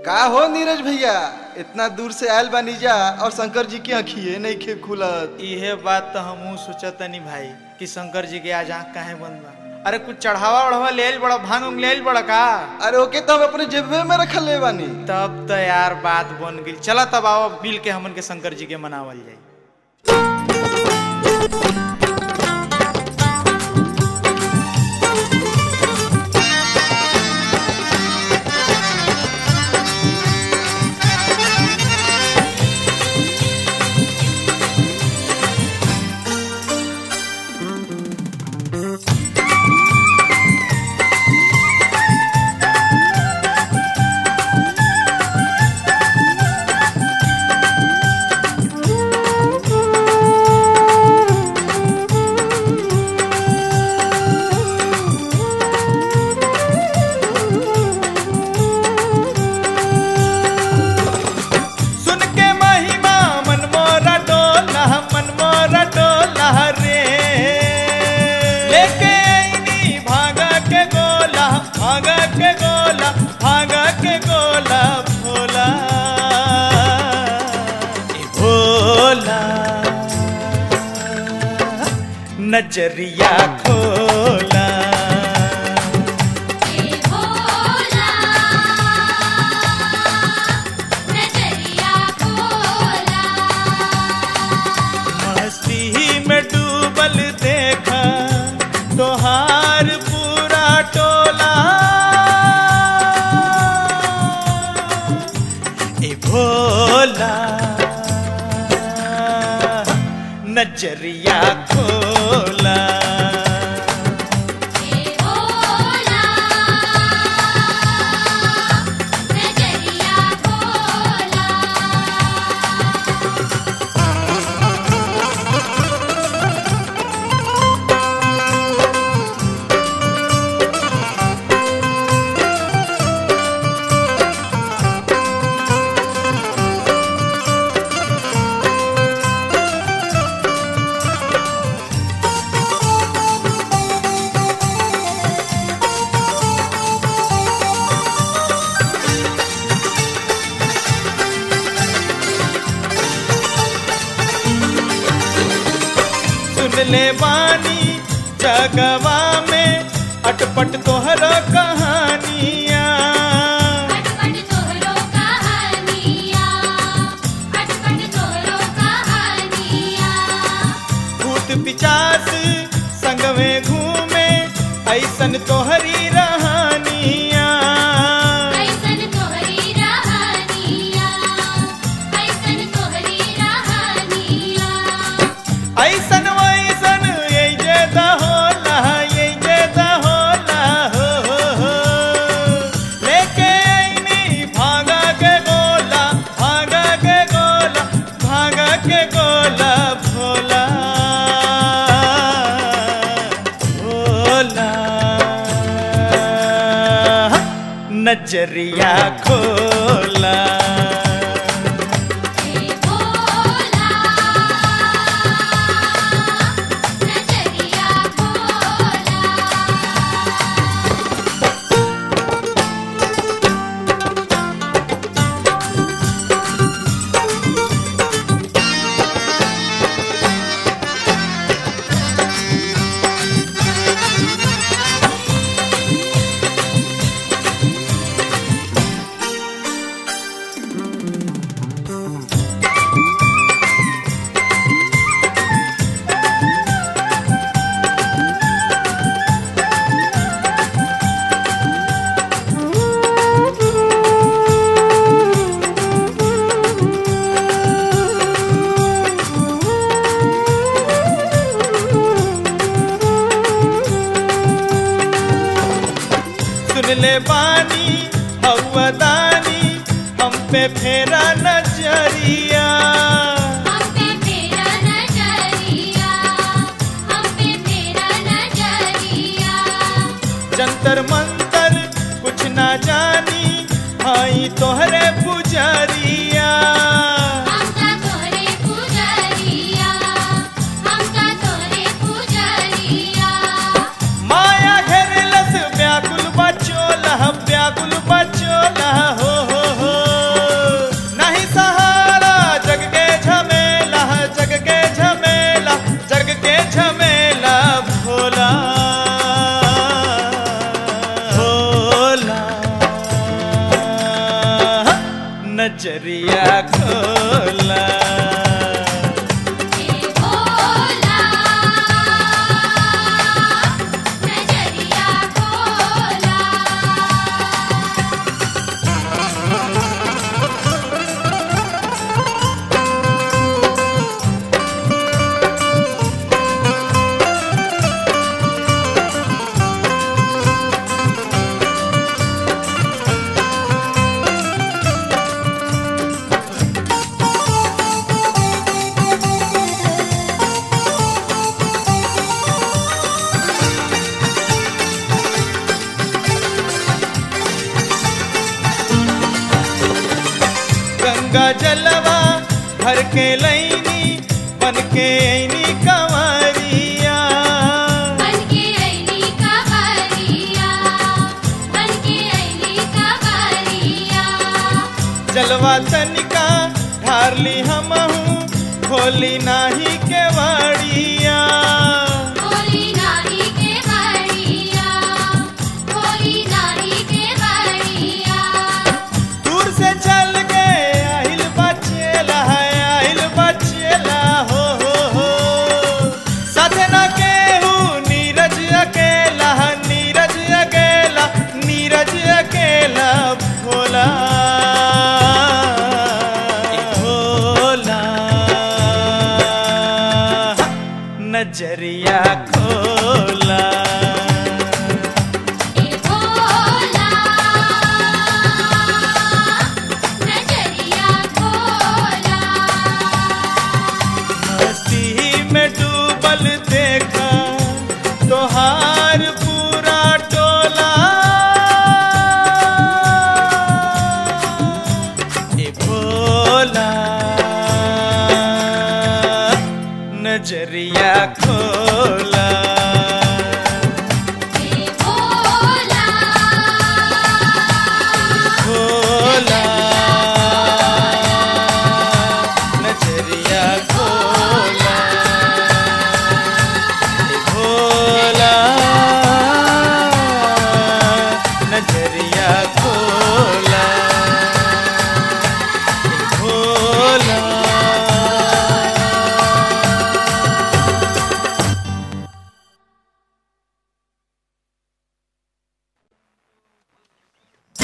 का हो नीरज भैया इतना दूर से आयल बानी जा और शंकर जी की आँखिए नहीं खे खुलत इहे बात तो हमहू सोचतनी भाई कि शंकर जी के आज आँख काहे बंद बा अरे कुछ चढ़ावा उढ़ावा ले आइल बड़ा भांग उंग ले आइल बड़ा का अरे ओके तो हम अपने जेबे में रखल ले बानी तब तो यार बात बन गई चला तब आओ मिल के हमन के शंकर जी के मनावल जाए सुन के महिमा मन मोरा डोला मन मोरा डोला रे लेके आईनी भागा के गोला भागा के गोला भागा के गोला भोला ए भोला नजरिया खोला ए भोला नजरिया खोला मस्ती में डूबल देखा तोहार पूरा टोला ए भोला नजरिया खोला ए भोला नजरिया खोला सुन ले बानी जगवा में अटपट तोहर कहानियां अटपट तोहरो कहानिया अटपट तोहरो कहानिया भूत पिचास संग में घूमे ऐसन तोहरी रहानिया ऐसन तोहरी रहानिया ऐसन तोहरी रहानिया ऐसन वैसन ये जे दहोला ये जे दहोला हो हो हो लेके आईनी भागा के गोला भागा के गोला भागा के गोला भोला भोला नजरिया खोला ए भोला नजरिया खोला सुन ले बानी हौदानी हम पे फेरा नजरिया हम पे तेरा नजरिया हम पे तेरा नजरिया जंतर मंतर कुछ ना जानी हाई तोहरे पुजरिया हम का तोरे पुजरिया हम का तोरे पुजरिया माया घेरलस व्याकुल बचोला व्याकुल बचोला हो हो हो नजरिया खोला हे भोला नजरिया खोला गंगा जलवा भर के लैनी बन के ऐनी कंवरिया बनके ऐनी कवरिया बनके ऐनी कवरिया जलवा तनिका ढारली हमहू खोली नाही के वाड़िया होली नाही के बड़िया होली नाही के बड़िया दूर से चल के आहिल बचेला है आहिल बचेला हो हो हो साथे ना केहू नीरज अकेला नीरज अकेला नीरज अकेला भोला भोला नजरिया